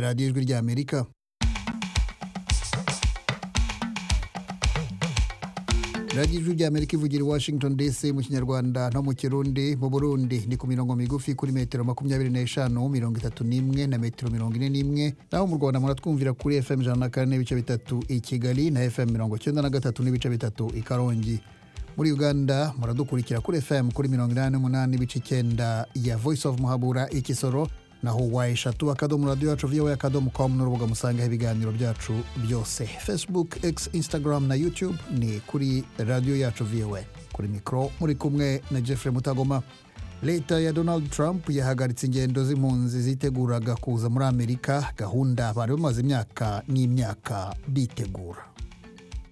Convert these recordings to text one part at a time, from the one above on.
radiyo ijwi ry'amerika radiyo ijwi ry'amerika ivugira i washington dc mu kinyarwanda no mu kirundi mu burundi ni ku mirongo migufi kuri metero makumyabiri n'eshanu mirongo itatu n'imwe na metero mirongo ine n'imwe naho mu rwanda muratwumvira kuri fm ijana na kane n'ibice bitatu i kigali na fm mirongo cyenda na gatatu n'ibice bitatu i karongi muri uganda muradukurikira kuri fm kuri mirongo inani n'umunani n'ibice icyenda ya voice of muhabura ikisoro naho wa eshatu akadomo radiyo yacu viyowe akadomo komu n'urubuga musangaho ibiganiro byacu byose facebook x instagram na youtube ni kuri radiyo yacu viyowe kuri mikoro muri kumwe na jeffrey mutagoma leta ya donald trump yahagaritse ingendo z'impunzi ziteguraga kuza muri amerika gahunda bari bamaze imyaka n'imyaka bitegura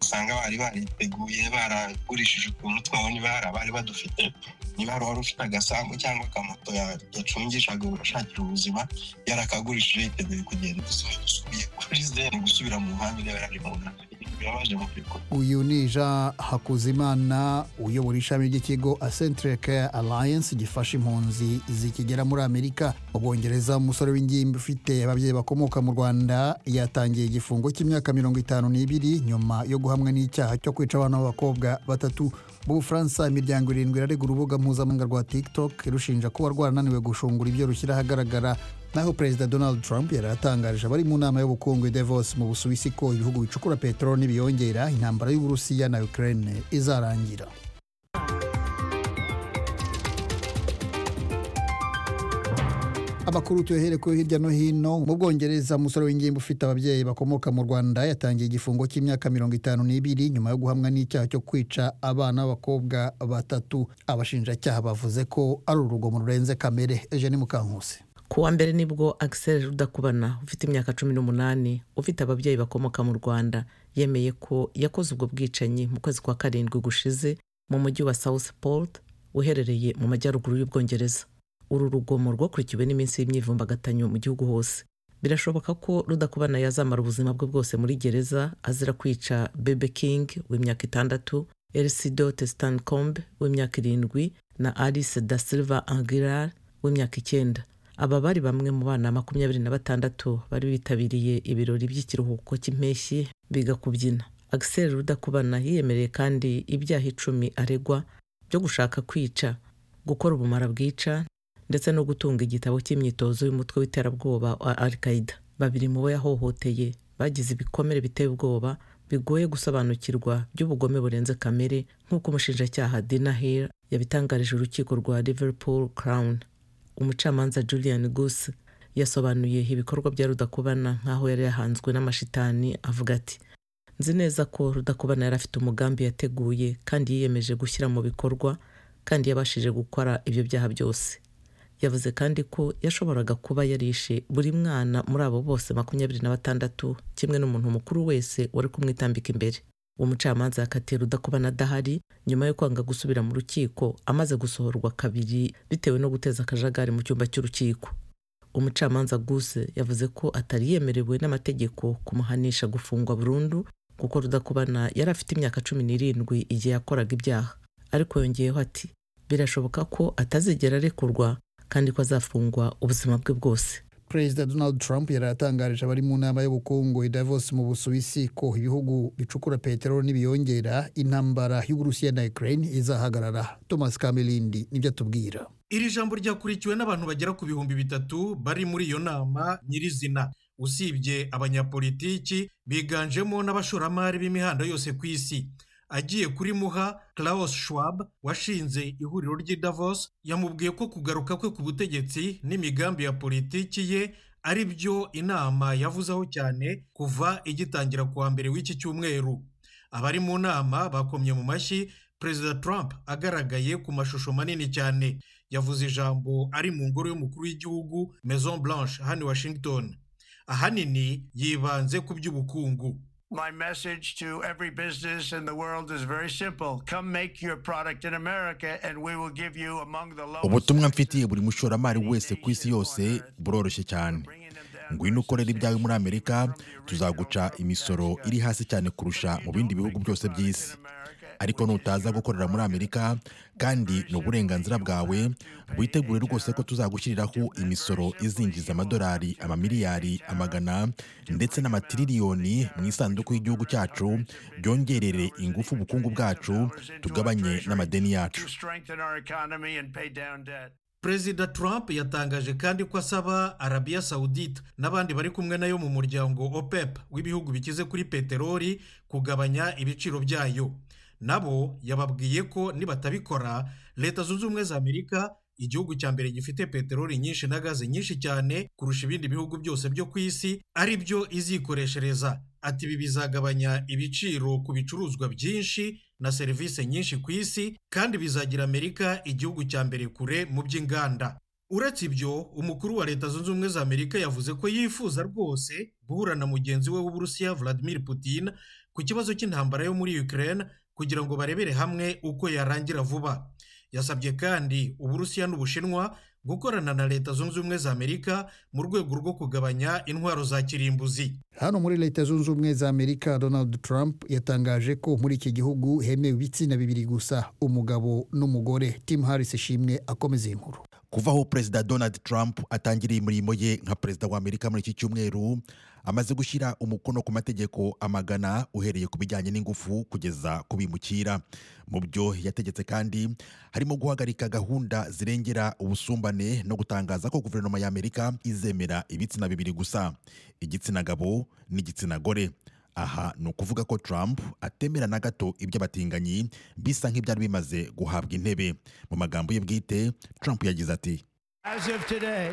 usanga bari bariteguye baragurishije utuntu twabo niba hari abari badufite niba hari uwari ufite agasambu cyangwa akamoto ya- yacungishaga ashakira ubuzima yarakagurishije yiteguye kugenda gusa dusubiye kuri zero gusubira mu muhanda ureba ari mu nda birabaje mu by'ukuri uyu ni jean hakuzimana uyobora ishami ry'ikigo centre care alliance gifasha impunzi zikigera muri amerika mu bwongereza umusore w'ingimbi ufite ababyeyi bakomoka mu rwanda yatangiye igifungo cy'imyaka mirongo itanu n'ibiri nyuma yo guhamwa n'icyaha cyo kwica abana b'abakobwa batatu mu bufaransa imiryango irindwi irarega urubuga mpuzamahanga rwa tiktok irushinja kuba rwarananiwe gushungura ibyo rushyira ahagaragara naho perezida donald trump yari atangarije abari mu nama y'ubukungu i davos mu busuwisi ko ibihugu bicukura peteroli n'ibiyongera intambara y'uburusiya na ukraine izarangira amakuru tuyahere ko hirya no hino mu bwongereza umusore w'ingimbi ufite ababyeyi bakomoka mu rwanda yatangiye igifungo cy'imyaka mirongo itanu n'ibiri nyuma yo guhamwa n'icyaha cyo kwica abana b'abakobwa batatu abashinjacyaha bavuze ko ari urugomo rurenze kamere eugene mukankusi ku wa mbere nibwo Axel rudakubana ufite imyaka cumi n'umunani ufite ababyeyi bakomoka mu rwanda yemeye ko yakoze ubwo bwicanyi mu kwezi kwa karindwi gushize mu mujyi wa southport uherereye mu majyaruguru y'ubwongereza uru rugomo rwakurikiwe n'iminsi y'imyivumbagatanyo mu gihugu hose birashoboka ko rudakubana yazamara ubuzima bwe bwose muri gereza azira kwica bebe king w'imyaka itandatu elisidote stancombe w'imyaka irindwi na alice da silva angirar w'imyaka icyenda aba bari bamwe mu bana makumyabiri na batandatu bari bitabiriye ibirori by'ikiruhuko cy'impeshyi biga kubyina Axel Rudakubana yiyemereye kandi ibyaha icumi aregwa byo gushaka kwica gukora ubumara bwica ndetse no gutunga igitabo cy'imyitozo y'umutwe w'iterabwoba wa al qaeda babiri mu bo yahohoteye bagize ibikomere biteye ubwoba bigoye gusobanukirwa by'ubugome burenze kamere nk'uko umushinjacyaha Dina Hill yabitangarije urukiko rwa Liverpool Crown umucamanza julian goose yasobanuye ibikorwa bya rudakubana nk'aho yari yahanzwe n'amashitani avuga ati nzi neza ko rudakubana yari afite umugambi yateguye kandi yiyemeje gushyira mu bikorwa kandi yabashije gukora ibyo byaha byose yavuze kandi ko yashoboraga kuba yarishe buri mwana muri abo bose makumyabiri na batandatu kimwe n'umuntu mukuru wese wari kumwitambika imbere uwo mucamanza yakatiye rudakubana adahari nyuma yo kwanga gusubira mu rukiko amaze gusohorwa kabiri bitewe no guteza akajagari mu cyumba cy'urukiko umucamanza guse yavuze ko atari yemerewe n'amategeko kumuhanisha gufungwa burundu kuko rudakubana yari afite imyaka cumi n'irindwi igihe yakoraga ibyaha ariko yongeyeho ati birashoboka ko atazigera arekurwa kandi ko azafungwa ubuzima bwe bwose perezida donald trump yari atangarije abari mu nama y'ubukungu i davos mu busuwisi ko ibihugu bicukura peteroli n'ibiyongera intambara y'uburusiya na ukraine izahagarara thomas kamerindi nibyo atubwira iri jambo ryakurikiwe n'abantu bagera ku bihumbi bitatu bari muri iyo nama nyirizina usibye abanyapolitiki biganjemo n'abashoramari b'imihanda yose ku isi agiye kuri muha Klaus Schwab washinze ihuriro ry'i Davos yamubwiye ko kugaruka kwe ku butegetsi n'imigambi ya politiki ye ari byo inama yavuzeho cyane kuva igitangira ku wa mbere w'iki cyumweru abari mu nama bakomye mu mashyi perezida Trump agaragaye ku mashusho manini cyane yavuze ijambo ari mu ngoro y'umukuru w'igihugu Maison Blanche hano i Washington ahanini yibanze ku by'ubukungu My message to every business in the world is very simple. Come make your product in America and we will give you among the lowest. ubutumwa mfitiye buri mushoramari wese ku isi yose buroroshye cyane ngwino ukorera ibyawe muri amerika tuzaguca imisoro iri hasi cyane kurusha mu bindi bihugu byose by'isi ariko nutaza gukorera muri amerika kandi ni uburenganzira bwawe witegure rwose ko tuzagushyiriraho imisoro izinjiza amadolari amamiliyari amagana ndetse n'amatiririyoni mu isanduku y'igihugu cyacu byongerere ingufu ubukungu bwacu tugabanye n'amadeni yacu to strengthen our economy and pay down debt. perezida trump yatangaje kandi ko asaba arabiya sawudite n'abandi bari kumwe nayo mu muryango opep w'ibihugu bikize kuri peteroli kugabanya ibiciro byayo nabo yababwiye ko nibatabikora leta zunze ubumwe za amerika igihugu cya mbere gifite peteroli nyinshi na gaze nyinshi cyane kurusha ibindi bihugu byose byo ku isi ari byo izikoreshereza ati ibi bizagabanya ibiciro ku bicuruzwa byinshi na serivisi nyinshi ku isi kandi bizagira amerika igihugu cya mbere kure mu by'inganda uretse ibyo umukuru wa leta zunze ubumwe za amerika yavuze ko yifuza rwose guhura na mugenzi we w'uburusiya vladimir putin ku kibazo cy'intambara yo muri ukraine kugira ngo barebere hamwe uko yarangira vuba yasabye kandi uburusiya n'ubushinwa gukorana na leta zunze ubumwe za amerika mu rwego rwo kugabanya intwaro za kirimbuzi hano muri leta zunze ubumwe za amerika donald trump yatangaje ko muri iki gihugu hemewe ibitsina bibiri gusa umugabo n'umugore tim harris ishimwe akomeza iyi nkuru kuva aho perezida donald trump atangiriye imirimo ye nka perezida wa amerika muri iki cyumweru amaze gushyira umukono ku mategeko amagana uhereye ku bijyanye n'ingufu kugeza ku bimukira mu byo yategetse kandi harimo guhagarika gahunda zirengera ubusumbane no gutangaza ko guverinoma ya amerika izemera ibitsina bibiri gusa igitsina gabo n'igitsina gore aha ni ukuvuga ko Trump atemera na gato iby'abatinganyi bisa nk'ibyari bimaze guhabwa intebe mu magambo ye bwite Trump yagize ati As of today,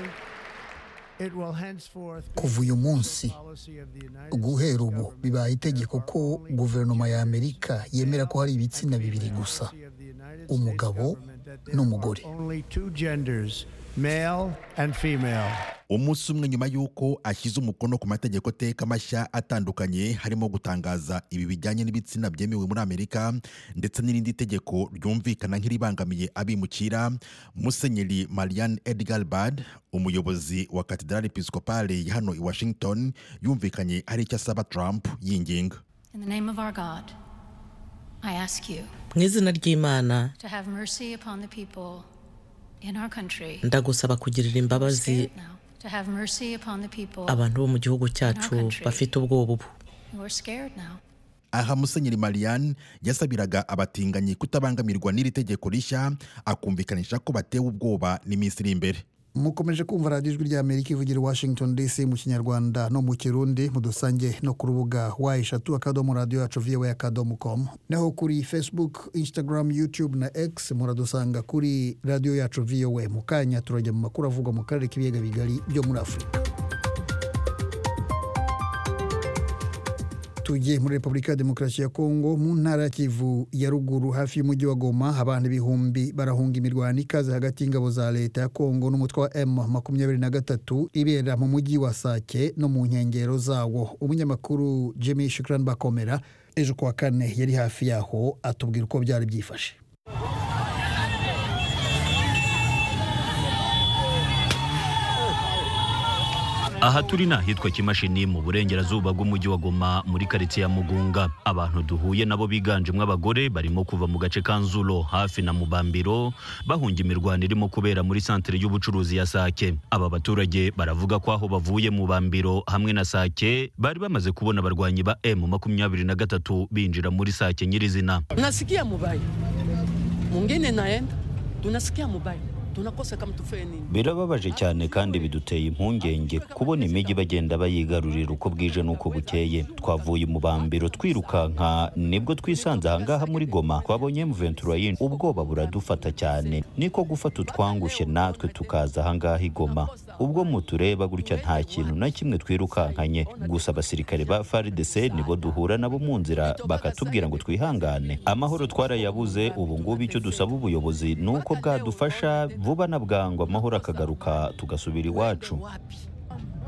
it will henceforth be kuva uyu munsi policy of the United guhera ubu bibaye itegeko ko guverinoma ya amerika yemera ko hari ibitsina bibiri gusa States of the United umugabo n'umugore only two genders, male and female. umunsi umwe nyuma y'uko ashyize umukono ku mategeko teka mashya atandukanye harimo gutangaza ibi bijyanye n'ibitsina byemewe muri amerika ndetse n'irindi tegeko ryumvikana nk'iribangamiye abimukira musenyeri marianne edgar bad umuyobozi wa katedrali episcopale ya hano i washington yumvikanye hari icyo asaba trump yinginga In the name of our God, I ask you mu izina ry'imana to have mercy upon the people in our country. ndagusaba kugirira imbabazi Say it now. To have mercy upon the people abantu bo mu gihugu cyacu bafite ubwoba ubu who are scared now. aha musenyeri marianne yasabiraga abatinganyi kutabangamirwa n'iri tegeko rishya akumvikanisha ko batewe ubwoba n'iminsi iri imbere mukomeje kumva radiyo ijwi rya amerika ivugira i washington dc mu kinyarwanda no mu kirundi mudusange no ku rubuga wa eshatu akadomo radiyo yacu viwe akadomo komu naho kuri facebook instagram youtube na x muradusanga kuri radiyo yacu viwe mu kanya turajya mu makuru avugwa mu karere k'ibiyaga bigari byo muri afurika tugiye muri repubulika ya demokarasi ya kongo mu ntara ya kivu ya ruguru hafi y'umujyi wa goma abantu ibihumbi barahunga imirwano ikaze hagati y'ingabo za leta ya kongo n'umutwe wa m makumyabiri na gatatu ibera mu mujyi wa sake no mu nkengero zawo umunyamakuru jimmy shukran bakomera ejo kuwa kane yari hafi yaho atubwira uko byari byifashe aha turi ni ahitwa kimashini mu burengerazuba bw'umujyi wa goma muri karitsiye ya mugunga abantu duhuye nabo biganjemo abagore barimo kuva mu gace ka nzuro hafi na mubambiro bahunga imirwano irimo kubera muri santere y'ubucuruzi ya sake aba baturage baravuga ko aho bavuye mu bambiro hamwe na sake bari bamaze kubona abarwanyi ba emu makumyabiri na gatatu binjira muri sake nyirizina nasikia mubaya mwingine naenda tunasikia mubaya tunakosa kama tufanye nini birababaje cyane kandi biduteye impungenge kubona imijyi bagenda bayigarurira uko bwije n'uko bukeye twavuye mu bambiro twirukanka nibwo twisanze ahangaha muri goma twabonye mventurayini ubwoba buradufata cyane niko gufata utwangushye natwe tukaza ahangaha i goma ubwo mutureba gutya nta kintu na kimwe twirukankanye gusa abasirikare ba frdc nibo duhura nabo mu nzira bakatubwira ngo twihangane amahoro twarayabuze ubu ngubu icyo dusaba ubuyobozi ni uko bwadufasha vuba na bwangu amahoro akagaruka tugasubira iwacu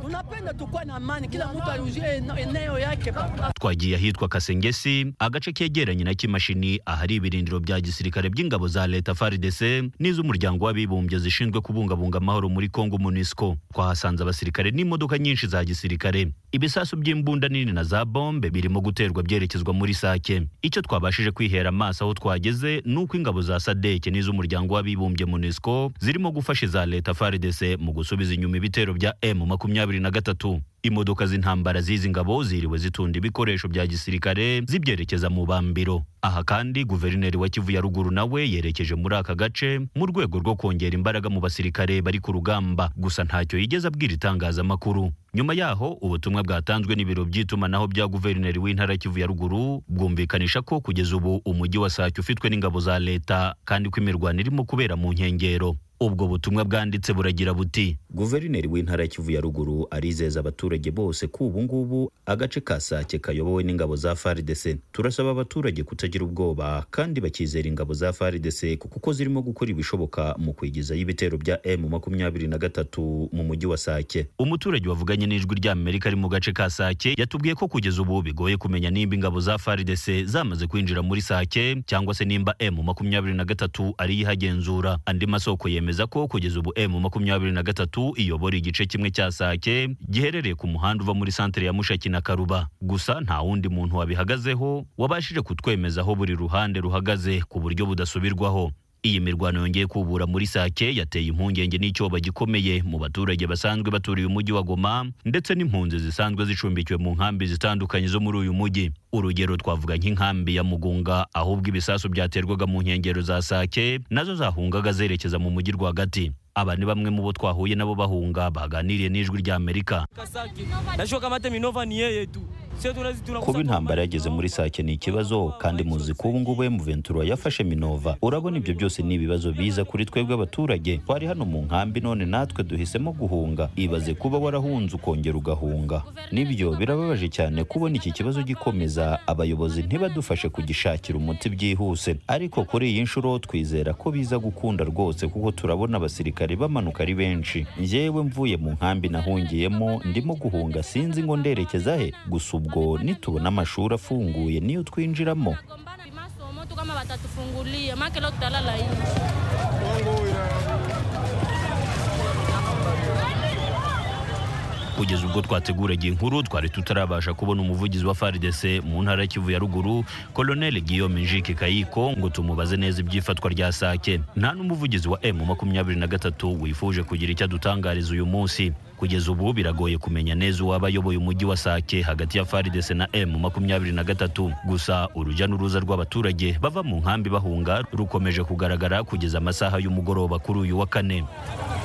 Tunapenda tukuwa na amani, kila mtu arudie eno- eneo yake baba. twagiye ahitwa kasengesi agace kegeranye na kimashini ahari ibirindiro bya gisirikare by'ingabo za leta fardc n'iz'umuryango w'abibumbye zishinzwe kubungabunga amahoro muri congo munisco twahasanze abasirikare n'imodoka nyinshi za gisirikare ibisasu by'imbunda nini na za bombe birimo guterwa byerekezwa muri sake icyo twabashije kwihera amaso aho twageze ni uko ingabo za sadeke n'iz'umuryango w'abibumbye munisco zirimo gufasha iza leta fardc mu gusubiza inyuma ibitero bya m makumyabiri na gatatu imodoka z'intambara z'izi ngabo ziriwe zitunda ibikoresho bya gisirikare zibyerekeza mu bambiro aha kandi guverineri wa kivu ya ruguru nawe yerekeje muri aka gace mu rwego rwo kongera imbaraga mu basirikare bari ku rugamba gusa ntacyo yigeze abwira itangazamakuru nyuma yaho ubutumwa bwatanzwe n'ibiro by'itumanaho bya guverineri w'intara ya kivu ya ruguru bwumvikanisha ko kugeza ubu umujyi wa sake ufitwe n'ingabo za leta kandi ko imirwano irimo kubera mu nkengero ubwo butumwa bwanditse buragira buti guverineri w'intara ya kivu ya ruguru arizeza abaturage bose ko ubu ngubu agace ka sake kayobowe n'ingabo za fardc turasaba abaturage kutagira ubwoba kandi bakizera ingabo za fardc kuko zirimo gukora ibishoboka mu kwigizayo ibitero bya m makumyabiri na gatatu mu mujyi wa sake umuturage wavuganye n'ijwi rya amerika ari mu gace ka sake yatubwiye ko kugeza ubu bigoye kumenya nimba ingabo za fardc zamaze kwinjira muri sake cyangwa se nimba m makumyabiri na gatatu ariyo ihagenzura andi masoko yemeza ko kugeza ubu m makumyabiri na gatatu iyobora igice kimwe cya sake giherereye ku muhanda uva muri santere ya mushaki na karuba gusa nta wundi muntu wabihagazeho wabashije kutwemeza aho buri ruhande ruhagaze ku buryo budasubirwaho iyi mirwano yongeye kubura muri sake yateye impungenge n'icyoba gikomeye mu baturage basanzwe baturiye umujyi wa goma ndetse n'impunzi zisanzwe zicumbikiwe mu nkambi zitandukanye zo muri uyu mujyi urugero twavuga nk'inkambi ya mugunga ahubwo ibisasu byaterwaga mu nkengero za sake nazo zahungaga zerekeza mu mujyi rwagati aba ni bamwe mu bo twahuye nabo bahunga baganiriye n'ijwi rya amerika Najua kama hata Minova ni yeye tu. Sio tunazi kuba tunakusa. intambara yageze muri sake ni ikibazo kandi muzi ko ubu ngubu emuventura yafashe minova urabona ibyo byose ni ibibazo biza kuri twebwe abaturage twari hano mu nkambi none natwe duhisemo guhunga ibaze kuba warahunze ukongera ugahunga nibyo birababaje cyane kubona iki kibazo gikomeza abayobozi ntibadufashe kugishakira umuti byihuse ariko kuri iyi nshuro twizera ko biza gukunda rwose kuko turabona abasirikare bamanuka ari benshi njyewe mvuye mu nkambi nahungiyemo ndimo guhunga sinzi ngo nderekeza he gusa ubwo nitubona amashuri afunguye niyo twinjiramo moto kama watatufungulia make leo tutalala hivi kugeza ubwo twateguraga inkuru twari tutarabasha kubona umuvugizi wa FARDC mu ntara ya Kivu ya ruguru Colonel Guillaume Njike Kayiko ngo tumubaze neza iby'ifatwa rya Sake nta n'umuvugizi wa M makumyabiri na gatatu wifuje kugira icyo adutangariza uyu munsi kugeza ubu biragoye kumenya neza uwaba ayoboye umujyi wa Sake hagati ya FARDC na M makumyabiri na gatatu gusa urujya n'uruza rw'abaturage bava mu nkambi bahunga rukomeje kugaragara kugeza amasaha y'umugoroba kuri uyu wa kane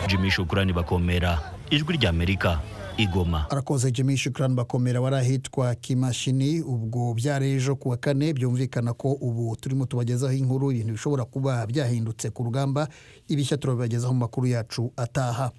Jimmy Shukrani bakomera ijwi rya Amerika igoma arakoze jimmy shukran bakomera wari ahitwa kimashini ubwo byari ejo ku wa kane byumvikana ko ubu turimo tubagezaho inkuru ibintu bishobora kuba byahindutse ku rugamba ibishya turabibagezaho mu makuru yacu ataha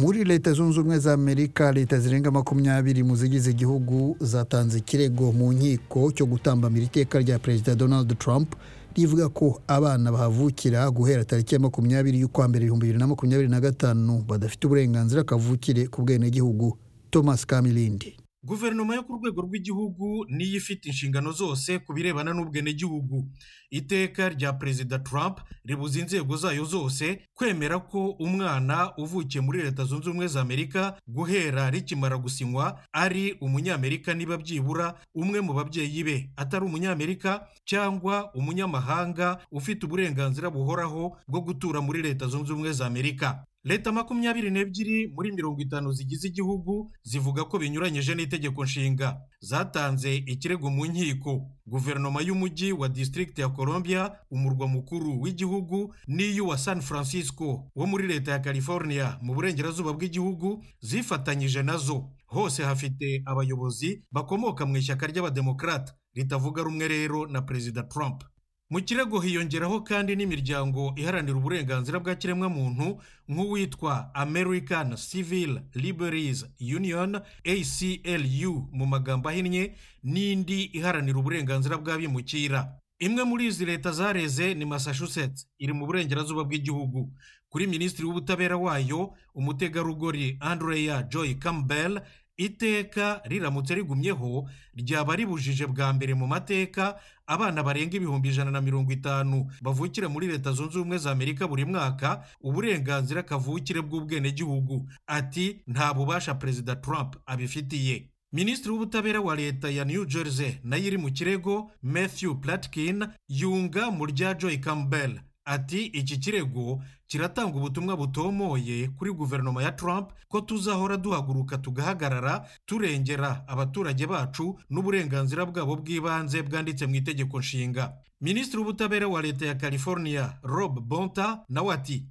muri leta zunze ubumwe za amerika leta zirenga makumyabiri mu zigize igihugu zatanze ikirego mu nkiko cyo gutambamira iteka rya perezida donald trump rivuga ko abana bahavukira guhera tariki ya makumyabiri y'ukwa mbere ibihumbi bibiri na makumyabiri na gatanu badafite uburenganzira kavukire ku bwenegihugu thomas kamilindi guverinoma yo ku rwego rw'igihugu niyo ifite inshingano zose ku birebana n'ubwenegihugu iteka rya perezida trump ribuza inzego zayo zose kwemera ko umwana uvukiye muri leta zunze ubumwe za amerika guhera rikimara gusinywa ari umunyamerika niba byibura umwe mu babyeyi be atari umunyamerika cyangwa umunyamahanga ufite uburenganzira buhoraho bwo gutura muri leta zunze ubumwe za amerika leta makumyabiri n'ebyiri muri mirongo itanu zigize igihugu zivuga ko binyuranyije n'itegeko nshinga zatanze ikirego mu nkiko guverinoma y'umujyi wa district ya colombia umurwa mukuru w'igihugu n'iy'uwa san francisco wo muri leta ya california mu burengerazuba bw'igihugu zifatanyije nazo hose hafite abayobozi bakomoka mu ishyaka ry'abademokarate ritavuga rumwe rero na perezida trump mu kirego hiyongeraho kandi n'imiryango iharanira uburenganzira bwa kiremwamuntu nk'uwitwa american civil liberties union aclu mu magambo ahinnye n'indi iharanira uburenganzira bw'abimukira imwe muri izi leta zareze ni massachusetts iri mu burengerazuba bw'igihugu kuri minisitiri w'ubutabera wayo umutegarugori andrea joy campbell iteka riramutse rigumyeho ryaba ribujije bwa mbere mu mateka abana barenga ibihumbi ijana na mirongo itanu bavukira muri leta zunze ubumwe za amerika buri mwaka uburenganzira kavukire bw'ubwenegihugu ati nta bubasha perezida trump abifitiye minisitiri w'ubutabera wa leta ya new jersey nayo iri mu kirego matthew platkin yunga mu rya joy campbell ati iki kirego kiratanga ubutumwa butomoye kuri guverinoma ya Trump ko tuzahora duhaguruka tugahagarara turengera abaturage bacu n'uburenganzira bwabo bw'ibanze bwanditse mu itegeko nshinga minisitiri w'ubutabera wa leta ya california rob bonta nawe ati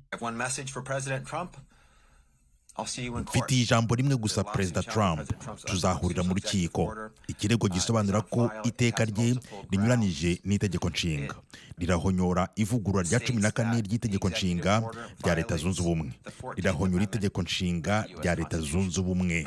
mfitiye ijambo rimwe gusa perezida trump tuzahurira mu rukiko ikirego gisobanura ko iteka rye rinyuranije n'itegeko nshinga rirahonyora ivugurura rya cumi na kane ry'itegeko nshinga rya leta zunze ubumwe rirahonyora itegeko nshinga rya leta zunze ubumwe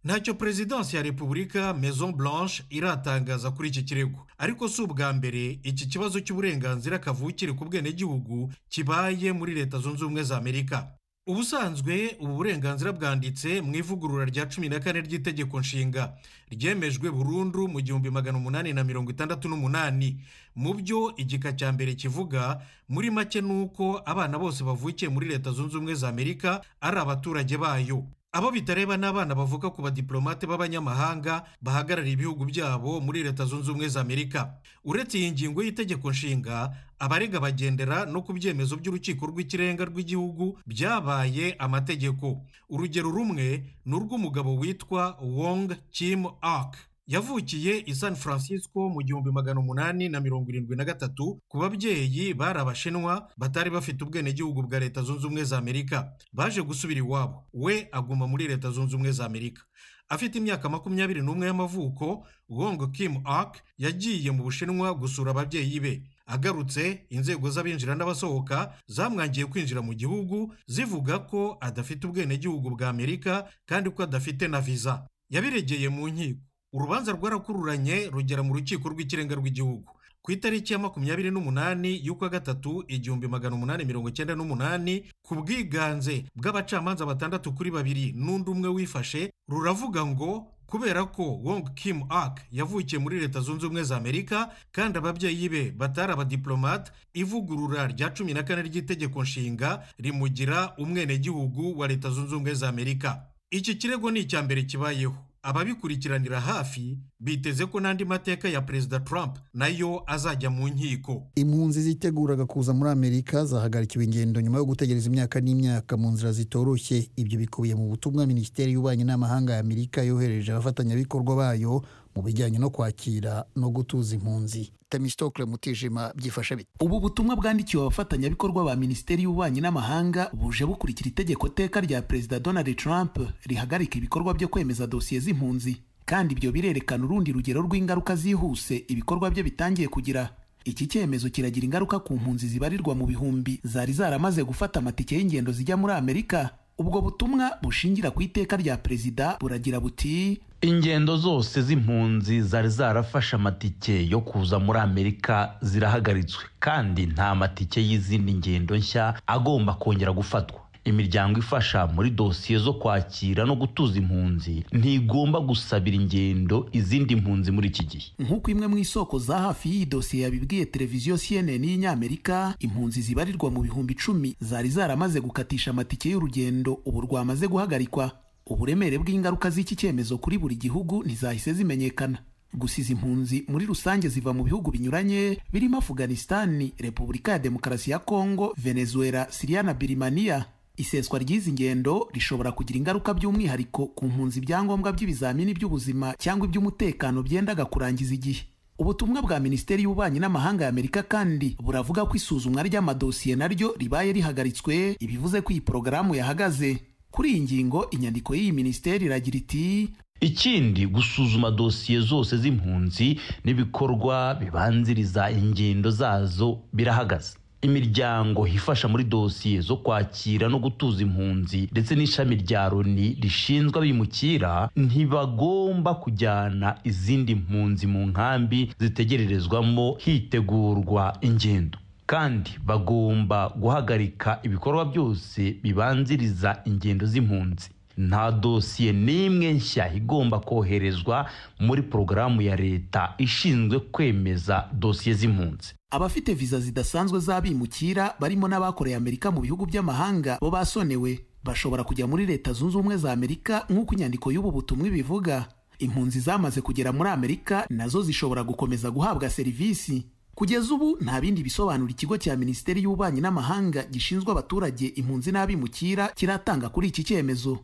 ntacyo perezidansi ya repubulika maison blanche iratangaza kuri iki kirego ariko si ubwa mbere iki kibazo cy'uburenganzira kavukire ku bwenegihugu kibaye muri leta zunze ubumwe za amerika ubusanzwe ubu burenganzira bwanditse mu ivugurura rya cumi na kane ry'itegeko nshinga ryemejwe burundu mu gihumbi magana umunani na mirongo itandatu n'umunani mu byo igika cya mbere kivuga muri make ni uko abana bose bavukiye muri leta zunze ubumwe za amerika ari abaturage bayo abo bitareba ni abana bavuka ku badiplomate b'abanyamahanga bahagarariye ibihugu byabo muri leta zunze ubumwe za amerika uretse iyi ngingo y'itegeko nshinga abarega bagendera no ku byemezo by'urukiko rw'ikirenga rw'igihugu byabaye amategeko urugero rumwe ni urw'umugabo witwa wong kim ark yavukiye i san francisco mu gihumbi magana umunani na mirongo irindwi na gatatu ku babyeyi bari abashinwa batari bafite ubwenegihugu bwa leta zunze ubumwe za amerika baje gusubira iwabo we aguma muri leta zunze ubumwe za amerika afite imyaka makumyabiri n'umwe y'amavuko wong kim ark yagiye mu bushinwa gusura ababyeyi be agarutse inzego z'abinjira n'abasohoka zamwangiye kwinjira mu gihugu zivuga ko adafite ubwenegihugu bwa amerika kandi ko adafite na viza yabiregeye mu nkiko urubanza rwarakururanye rugera mu rukiko rw'ikirenga rw'igihugu ku itariki ya makumyabiri n'umunani y'ukwa gatatu igihumbi magana umunani mirongo icyenda n'umunani ku bwiganze bw'abacamanza batandatu kuri babiri n'undi umwe wifashe ruravuga ngo kubera ko wong kim ark yavukiye muri leta zunze ubumwe za amerika kandi ababyeyi be batari abadiplomate ivugurura rya cumi na kane ry'itegeko nshinga rimugira umwenegihugu wa leta zunze ubumwe za amerika iki kirego ni icya mbere kibayeho ababikurikiranira hafi biteze ko n'andi mateka ya perezida trump nayo azajya mu nkiko impunzi ziteguraga kuza muri amerika zahagarikiwe ingendo nyuma yo gutegereza imyaka n'imyaka mu nzira zitoroshye ibyo bikubiye mu butumwa minisiteri y'ububanyi n'amahanga ya amerika yohereje abafatanyabikorwa bayo mu bijyanye no kwakira no gutuza impunzi temisitokire mutijima byifashe bite ubu butumwa bwandikiwe abafatanyabikorwa ba minisiteri y'ububanyi n'amahanga buje bukurikira itegeko teka rya perezida donald trump rihagarika ibikorwa byo kwemeza dosiye z'impunzi kandi ibyo birerekana urundi rugero rw'ingaruka zihuse ibikorwa bye bitangiye kugira iki cyemezo kiragira ingaruka ku mpunzi zibarirwa mu bihumbi zari zaramaze gufata amatike y'ingendo zijya muri amerika ubwo butumwa bushingira ku iteka rya perezida buragira buti ingendo zose z'impunzi zari zarafashe amatike yo kuza muri amerika zirahagaritswe kandi nta matike y'izindi ngendo nshya agomba kongera gufatwa imiryango ifasha muri dosiye zo kwakira no gutuza impunzi ntigomba gusabira ingendo izindi mpunzi muri iki gihe nk'uko imwe mu isoko za hafi y'iyi dosiye yabibwiye televiziyo cnn y'inyamerika impunzi zibarirwa mu bihumbi icumi zari zaramaze gukatisha amatike y'urugendo ubu rwamaze guhagarikwa uburemere bw'ingaruka z'iki cyemezo kuri buri gihugu ntizahise zimenyekana gusa izi mpunzi muri rusange ziva mu bihugu binyuranye birimo afuganisitani repubulika ya demokarasi ya kongo venezuela siriya na birimaniya iseswa ry'izi ngendo rishobora kugira ingaruka by'umwihariko ku mpunzi ibyangombwa by'ibizamini by'ubuzima cyangwa iby'umutekano byendaga kurangiza igihe ubutumwa bwa minisiteri y'ububanyi n'amahanga ya amerika kandi buravuga ko isuzumwa ry'amadosiye naryo ribaye rihagaritswe ibivuze ko iyi porogaramu yahagaze kuri iyi ngingo inyandiko y'iyi minisiteri iragira iti ikindi gusuzuma dosiye zose z'impunzi n'ibikorwa bibanziriza ingendo zazo birahagaze imiryango ifasha muri dosiye zo kwakira no gutuza impunzi ndetse n'ishami rya loni rishinzwe abimukira ntibagomba kujyana izindi mpunzi mu nkambi zitegererezwamo hitegurwa ingendo kandi bagomba guhagarika ibikorwa byose bibanziriza ingendo z'impunzi nta dosiye n'imwe nshya igomba koherezwa muri porogaramu ya leta ishinzwe kwemeza dosiye z'impunzi abafite viza zidasanzwe z'abimukira barimo n'abakoreye amerika mu bihugu by'amahanga bo basonewe bashobora kujya muri leta zunze ubumwe za amerika nk'uko inyandiko y'ubu butumwa ibivuga impunzi zamaze kugera muri amerika nazo zishobora gukomeza guhabwa serivisi kugeza ubu nta bindi bisobanuro ikigo cya minisiteri y'ububanyi n'amahanga gishinzwe abaturage impunzi n'abimukira kiratanga kuri iki cyemezo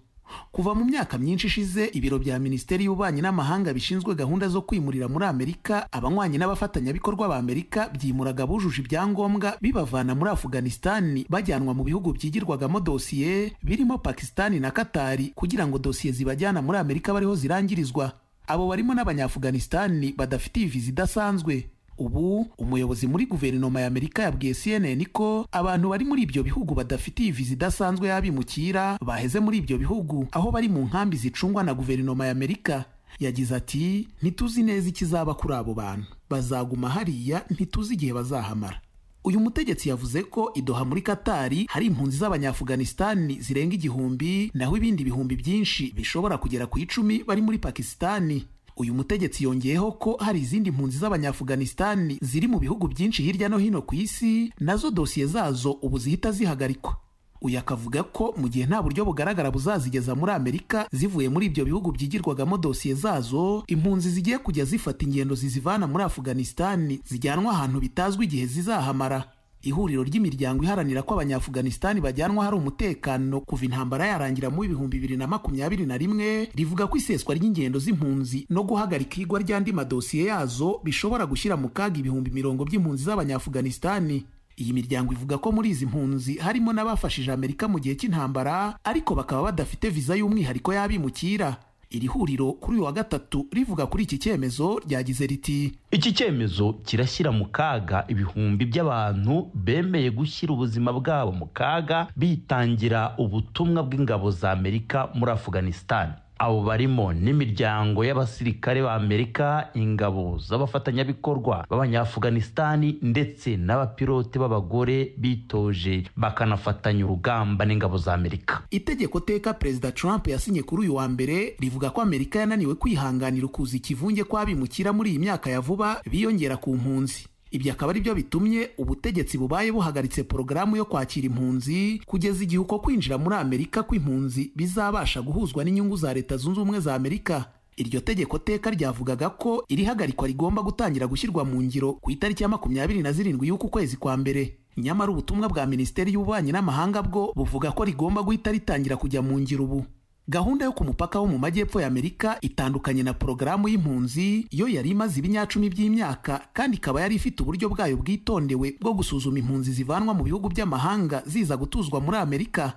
kuva mu myaka myinshi ishize ibiro bya minisiteri y'ububanyi n'amahanga bishinzwe gahunda zo kwimurira muri amerika abanywanyi n'abafatanyabikorwa ba amerika byimuraga bujuje ibyangombwa bibavana muri afuganisitani bajyanwa mu bihugu byigirwagamo dosiye birimo pakisitani na katari kugira ngo dosiye zibajyana muri amerika bariho zirangirizwa abo barimo n'abanyafuganisitani badafitiye viza idasanzwe ubu umuyobozi muri guverinoma ya amerika yabwiye cnn ko abantu bari muri ibyo bihugu badafitiye viza idasanzwe y'abimukira baheze muri ibyo bihugu aho bari mu nkambi zicungwa na guverinoma ya amerika yagize ati ntituzi neza ikizaba kuri abo bantu bazaguma hariya ntituzi igihe bazahamara uyu mutegetsi yavuze ko idoha muri katari hari impunzi z'abanyafuganisitani zirenga igihumbi naho ibindi bihumbi byinshi bishobora kugera ku icumi bari muri pakisitani uyu mutegetsi yongeyeho ko hari izindi mpunzi z'abanyafuganisitani ziri mu bihugu byinshi hirya no hino ku isi nazo dosiye zazo ubu zihita zihagarikwa uyu akavuga ko mu gihe nta buryo bugaragara buzazigeza muri amerika zivuye muri ibyo bihugu byigirwagamo dosiye zazo impunzi zigiye kujya zifata ingendo zizivana muri afuganisitani zijyanwa ahantu bitazwi igihe zizahamara ihuriro ry'imiryango iharanira ko abanyafuganisitani bajyanwa hari umutekano kuva intambara yarangira mu ibihumbi bibiri na makumyabiri na rimwe rivuga ko iseswa ry'ingendo z'impunzi no guhagarika igwa ry'andi madosiye yazo bishobora gushyira mu kaga ibihumbi mirongo by'impunzi z'abanyafuganisitani iyi miryango ivuga ko muri izi mpunzi harimo n'abafashije amerika mu gihe cy'intambara ariko bakaba badafite viza y'umwihariko y'abimukira iri huriro kuri uyu wa gatatu rivuga kuri iki cyemezo ryagize riti iki cyemezo kirashyira mu kaga ibihumbi by'abantu bemeye gushyira ubuzima bwabo mu kaga bitangira ubutumwa bw'ingabo za amerika muri afuganisitani abo barimo n'imiryango y'abasirikare ba amerika ingabo z'abafatanyabikorwa b'abanyafuganisitani ndetse n'abapilote b'abagore bitoje bakanafatanya urugamba n'ingabo za amerika itegeko teka perezida trump yasinye kuri uyu wa mbere rivuga ko amerika yananiwe kwihanganira ukuza ikivunge kw'abimukira muri iyi myaka ya vuba biyongera ku mpunzi ibyo akaba ari byo bitumye ubutegetsi bubaye buhagaritse porogaramu yo kwakira impunzi kugeza igihe uko kwinjira muri amerika kw'impunzi bizabasha guhuzwa n'inyungu za leta zunze ubumwe za amerika iryo tegeko teka ryavugaga ko irihagarikwa rigomba gutangira gushyirwa mu ngiro ku itariki ya makumyabiri na zirindwi y'uku kwezi kwa mbere nyamara ubutumwa bwa minisiteri y'ububanyi n'amahanga bwo buvuga ko rigomba guhita ritangira kujya mu ngiro ubu gahunda yo ku mupaka wo mu majyepfo ya amerika itandukanye na porogaramu y'impunzi yo yari imaze ibinyacumi by'imyaka kandi ikaba yari ifite uburyo bwayo bwitondewe bwo gusuzuma impunzi zivanwa mu bihugu by'amahanga ziza gutuzwa muri amerika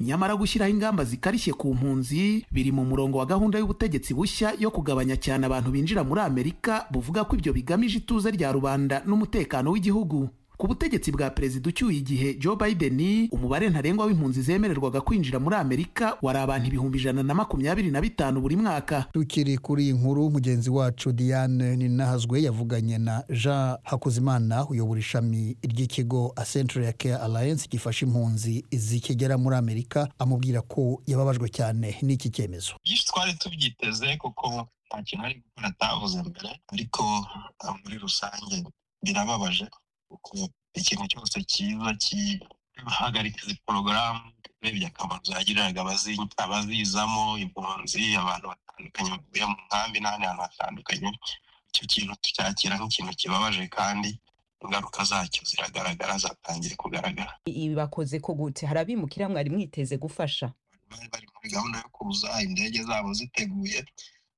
nyamara gushyiraho ingamba zikarishye ku mpunzi biri mu murongo wa gahunda y'ubutegetsi bushya yo kugabanya cyane abantu binjira muri amerika buvuga ko ibyo bigamije ituze rya rubanda n'umutekano w'igihugu ku butegetsi bwa perezida ucyuye igihe joe biden umubare ntarengwa w'impunzi zemererwaga kwinjira muri amerika wari abantu ibihumbi ijana na makumyabiri na bitanu buri mwaka tukiri kuri iyi nkuru mugenzi wacu diane ninahazwe yavuganye na jean hakuzimana uyobora ishami ry'ikigo central care alliance gifasha impunzi zikigera muri amerika amubwira ko yababajwe cyane n'iki cyemezo byinshi twari tubyiteze kuko nta kintu ari gukora atavuze mbere ariko muri rusange birababaje kuko ikintu cyose cyiza kihagarika izi porogaramu urebye akamaro zagiriraga abazizamo impunzi abantu batandukanye bavuye mu nkambi n'ahandi hantu hatandukanye icyo kintu tucyakira nk'ikintu kibabaje kandi ingaruka zacyo ziragaragara zatangiye kugaragara ibi bakoze ko gute hari abimukira mwari mwiteze gufasha bari bari muri gahunda yo kuza indege zabo ziteguye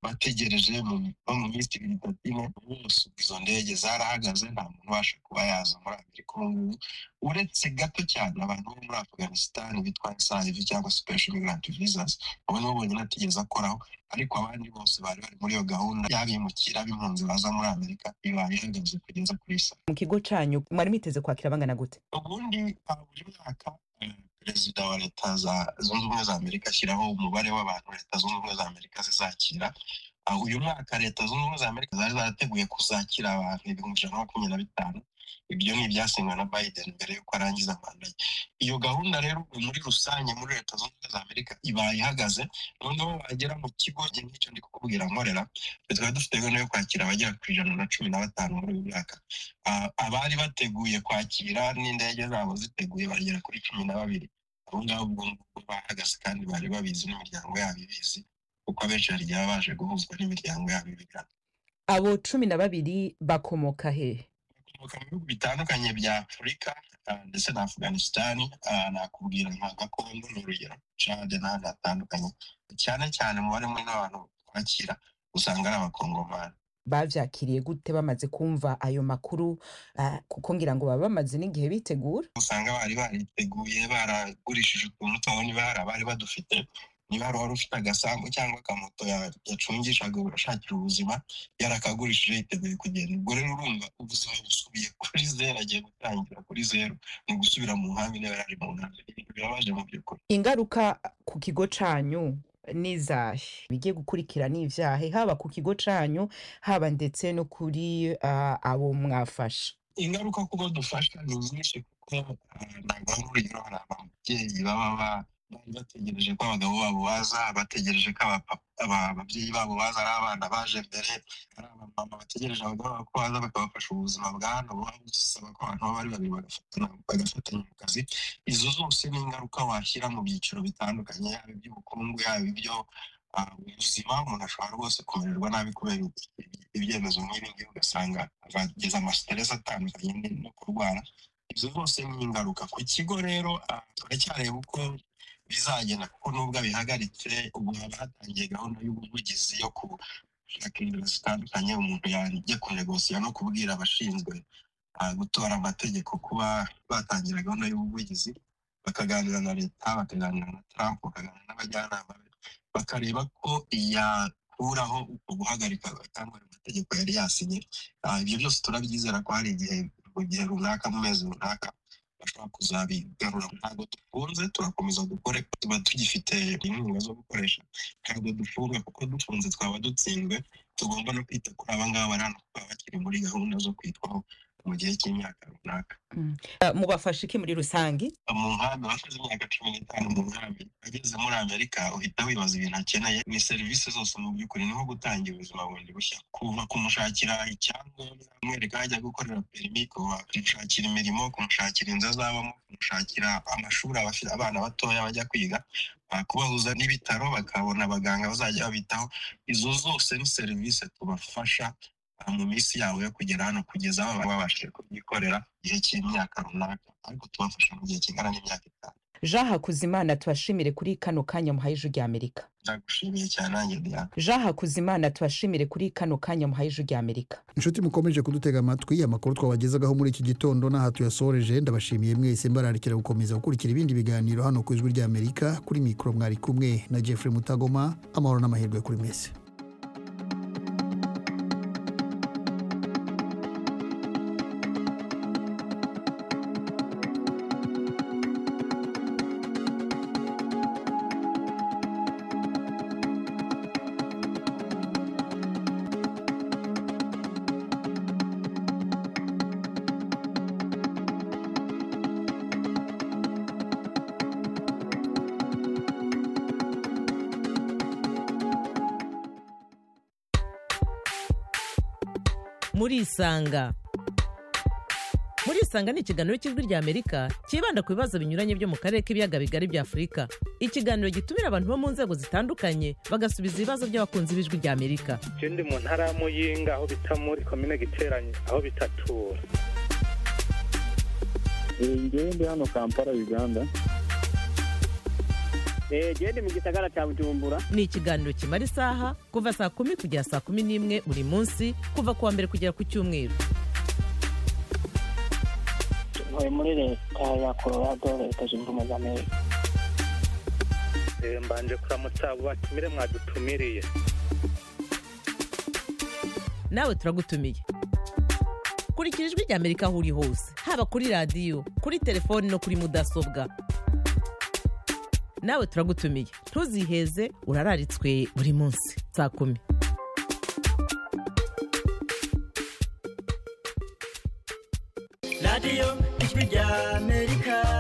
bategereje no mu minsi ibiri itatu ine bose izo ndege zarahagaze nta muntu ubasha kuba yaza muri amerika ubu ngubu uretse gato cyane abantu bo muri afganistan bitwa esayivi cyangwa special migrant visas abo nibo bonyine atigeze akoraho ariko abandi bose bari bari muri iyo gahunda y'abimukira ab'impunzi baza muri amerika ibaye ihagaze kugeza kuri saa mu kigo cyanyu mwari mwiteze kwakira bangana gute ubundi hari buri mwaka perezida wa leta zunze ubumwe za amerika ashyiraho umubare w'abantu leta zunze ubumwe za amerika zizakira aho uyu mwaka leta zunze ubumwe za amerika zari zarateguye kuzakira abantu ibihumbi ijana na makumyabiri na bitanu ibyo ni ibyasinywe na biden mbere y'uko arangiza manda ye iyo gahunda rero ubu muri rusange muri leta zunze ubumwe za amerika ibaye ihagaze noneho wagera mu kigo njye nk'icyo ndi kukubwira nkorera twe twari dufite gahunda yo kwakira abagera ku ijana na cumi na batanu muri uyu mwaka Ah, abari bateguye kwakira n'indege zabo ziteguye bagera kuri cumi na babiri abo ngabo ubwo ngubwo bahagaze kandi bari babizi n'imiryango yabo ibizi kuko abenshi hari igihe baba baje guhuzwa n'imiryango yabo ibigana abo cumi na babiri bakomoka hehe bakomoka mu bihugu bitandukanye bya afurika ah, ndetse na afuganisitani nakubwira nka gakondo ni urugero cade n'ahandi hatandukanye cyane cyane umubare munini w'abantu twakira usanga ari abakongomani babyakiriye gute bamaze kumva ayo makuru ah, kuko ngira ngo baba bamaze n'igihe bitegura usanga bari bariteguye baragurishije utuntu twabo n'ibara bari badufite niba hari uwari ufite agasambu cyangwa akamoto ya- yacungishaga ashakira ubuzima yarakagurishije yiteguye kugenda ubwo rero urumva ubuzima busubiye kuri zeru agiye gutangira kuri zeru ni ugusubira mu nkambi niba yari ari mu nkambi Ibi birabaje mu by'ukuri ingaruka ku kigo cyanyu ni izahe bigiye gukurikira ni ibyahe haba ku kigo cyanyu haba ndetse no kuri ah, abo mwafasha ingaruka kuko dufasha ni nyinshi kuko ah, ntabwo ari urugero hari ababyeyi baba ba- bari bategereje ko abagabo babo baza bategereje ko abapa- aba- ababyeyi babo baza ari abana baje mbere ari abamama bategereje abagabo babo ko baza bakabafasha ubuzima bwa hano buba busaba ko abantu baba ari babiri bagafatana- bagafatanya mu kazi izo zose ni ingaruka washyira mu byiciro bitandukanye yaba iby'ubukungu yaba ibyo ah, ubuzima umuntu ashobora rwose kumererwa nabi kubera ibyemezo nk'ibi ngibi ugasanga ageza amasiteresi atandukanye ni- no kurwara izo zose ni ingaruka ku kigo rero ah, turacyareba uko bizagenda kuko nubwo abihagaritse ubu haba hatangiye gahunda y'ubuvugizi yo gushaka inzira zitandukanye umuntu yajya kunegosiya no kubwira abashinzwe ah, gutora amategeko kuba batangira gahunda y'ubuvugizi bakaganira na leta bakaganira na trump bakaganira n'abajyanama be bakareba ko yakuraho uko guhagarika cyangwa ayo mategeko yari yasinye Ah, ibyo byose turabyizera ko hari igihe mu gihe runaka mu mezi runaka bashobora kuzabigarura ntabwo dufunze turakomeza dukore tuba tugifite inkunga zo gukoresha ntabwo dufunga kuko dufunze twaba dutsinzwe tugomba no kwita kuri aba ngaba bari hano kuko baba bakiri muri gahunda zo kwitwaho mu gihe cy'imyaka runaka Ah, mubafasha iki muri rusange mu nkambi abakoze imyaka cumi n'itanu mu nkambi ageze muri amerika uhita wibaza ibintu akeneye ni serivisi zose mu by'ukuri ni nko gutangira ubuzima bundi bushya kuva kumushakira icyangombwa kumwereka aho ajya gukorera perimi kuva kumushakira imirimo kumushakira inzu azabamo kumushakira amashuri abafite abana batoya bajya kwiga ah, kubahuza n'ibitaro bakabona abaganga bazajya babitaho izo zose ni serivisi tubafasha ah, mu minsi yabo yo kugera hano kugeza aho baba babashije kubyikorera igihe cy'imyaka runaka ariko tubafasha mu gihe kingana n'imyaka itanu jean hakuzimana tubashimire kuri kano kanya muhaye ijwi ry'amerika ndagushimiye cyane nanjye diana jean hakuzimana tubashimire kuri kano kanya muhaye ijwi ry'amerika inshuti mukomeje kudutega amatwi amakuru twabagezegaho muri iki gitondo n'aha tuyasoreje ndabashimiye mwese mbararikira gukomeza gukurikira ibindi biganiro hano ku ijwi ry'amerika kuri mikoro mwari kumwe na jeffrey mutagoma amahoro n'amahirwe kuri mwese murisanga murisanga ni ikiganiro cy'ijwi ry'amerika cyibanda ku bibazo binyuranye byo mu karere k'ibiyaga bigari bya afurika ikiganiro gitumira abantu bo mu nzego zitandukanye bagasubiza ibibazo by'abakunzi b'ijwi ry'amerika je ndi mu ntara ya muyinga aho bita muri komine giteranye aho bita tura Eh, njyewe ndi hano kampala uganda genda mu gisagara cya bujumbura ni ikiganiro kimara isaha kuva saa kumi kugera saa kumi n'imwe buri munsi kuva ku wa mbere kugera ku cyumweru ntuye muri leta ya colorado leta zunze ubumwe za amerika Eh, mbanje kuramutsa abo batumire mwadutumiriye nawe turagutumiye kurikira ijwi rya amerika aho uri hose haba kuri radiyo kuri telefoni no kuri mudasobwa nawe turagutumiye ntuziheze urararitswe buri munsi saa kumi radiyo ijwi rya amerika